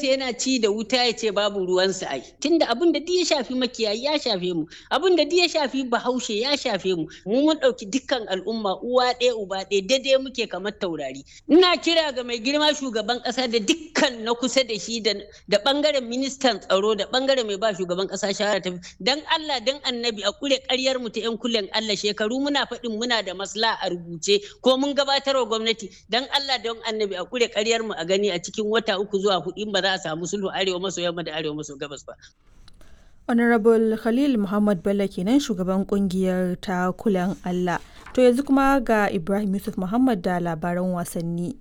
gidansa yana ci da wuta ya ce babu ruwansa ai tunda abin da ya shafi makiyayi ya shafe mu abin da ya shafi bahaushe ya shafe mu mu mun ɗauki dukkan al'umma uwa ɗaya uba ɗaya daidai muke kamar taurari ina kira ga mai girma shugaban ƙasa da dukkan na kusa da shi da ɓangaren ministan tsaro da ɓangaren mai ba shugaban ƙasa shawara ta dan Allah dan annabi a kure ƙaryar mu ta yan kullen Allah shekaru muna faɗin muna da masla a rubuce ko mun gabatar wa gwamnati dan Allah dan annabi a kure ƙaryar mu a gani a cikin wata uku zuwa hudu ba za a samu sulhu arewa maso yamma da arewa maso gabas ba honorable khalil muhammad bello kenan shugaban kungiyar ta kulen allah to yanzu kuma ga ibrahim yusuf muhammad da labaran wasanni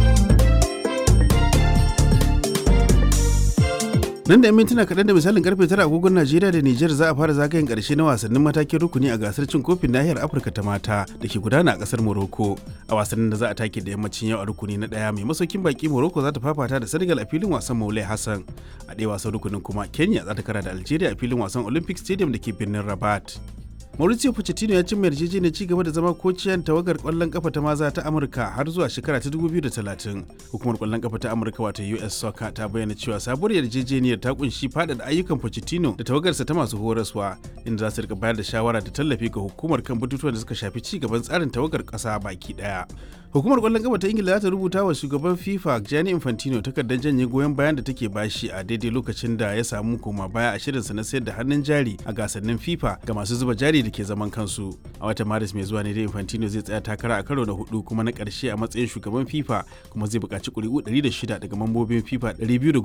nan da 'yan mintuna kaɗan da misalin karfe tara agogon najeriya da nijar za a fara zagayen ƙarshe na wasannin matakin rukuni a gasar cin kofin nahiyar afirka ta mata da ke gudana a ƙasar morocco a wasannin da za a take da yammacin yau a rukuni na ɗaya mai masaukin baki morocco za ta fafata da senegal a filin wasan maulai hassan a ɗaya wasan rukunin kuma kenya za ta kara da algeria a filin wasan olympic stadium da ke birnin rabat Mauricio Pochettino ya cimma yarjejeniyar ci gaba da zama kociyan tawagar kwallon kafa ta maza ta Amurka har zuwa shekara ta 2030. Hukumar kwallon kafa ta Amurka wato US Soccer ta bayyana cewa sabuwar yarjejeniyar ta kunshi faɗaɗa ayyukan Pochettino da tawagarsa ta masu horaswa inda za su rika bayar da shawara da tallafi ga hukumar kan batutuwan da suka shafi ci gaban tsarin tawagar ƙasa baki ɗaya. Hukumar kwallon kafa ta Ingila za ta rubuta wa shugaban FIFA Gianni Infantino takardar janye goyon bayan da take bashi a daidai lokacin da ya samu koma baya a shirinsa na sayar da hannun jari a gasannin FIFA ga masu zuba jari da ke zaman kansu. A watan Maris mai zuwa ne da Infantino zai tsaya takara a karo na hudu kuma na ƙarshe a matsayin shugaban FIFA kuma zai buƙaci ƙuri'u 106 daga mambobin FIFA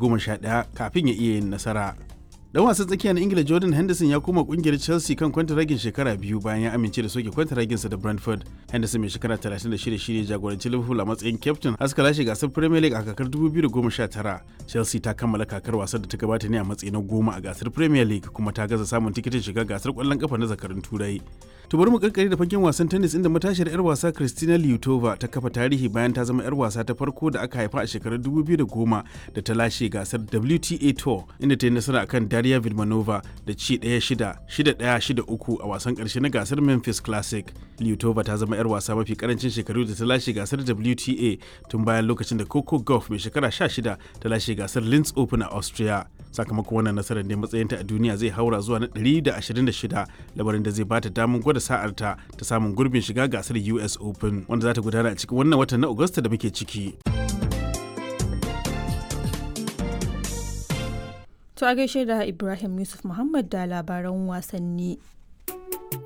211 kafin ya iya yin nasara. dan wasan tsakiya na ingila jordan henderson ya koma kungiyar chelsea kan kwantaragin shekara biyu bayan ya amince da soke kwantaraginsa da brentford henderson mai shekara 36 shine jagoranci liverpool a matsayin captain haska lashe gasar premier league a kakar 2019 chelsea ta kammala kakar wasan da ta gabata ne a matsayi na goma a gasar premier league kuma ta gaza samun tikitin shiga gasar kwallon kafa na zakarun turai to bari mu karkare da fagen wasan tennis inda matashiyar yar wasa Kristina Lyutova ta kafa tarihi bayan ta zama yar wasa ta farko da aka haifa a shekarar 2010 da ta lashe gasar WTA Tour inda ta yi nasara akan Daria Vilmanova da ci 1-6 6-1-6-3 a wasan karshe na gasar Memphis Classic. Lyutova ta zama yar wasa mafi karancin shekaru da ta lashe gasar WTA tun bayan lokacin da Coco Gauff mai shekara 16 ta lashe gasar Linz Open a Austria. Sakamakon wannan nasarar ne matsayinta a duniya zai haura zuwa na 126 labarin da zai bata damar gwada sa'arta ta samun gurbin shiga gasar US Open wanda za ta gudana a cikin wannan watan na Agusta da muke ciki. To a gaishe da Ibrahim Yusuf Muhammad da labaran wasanni.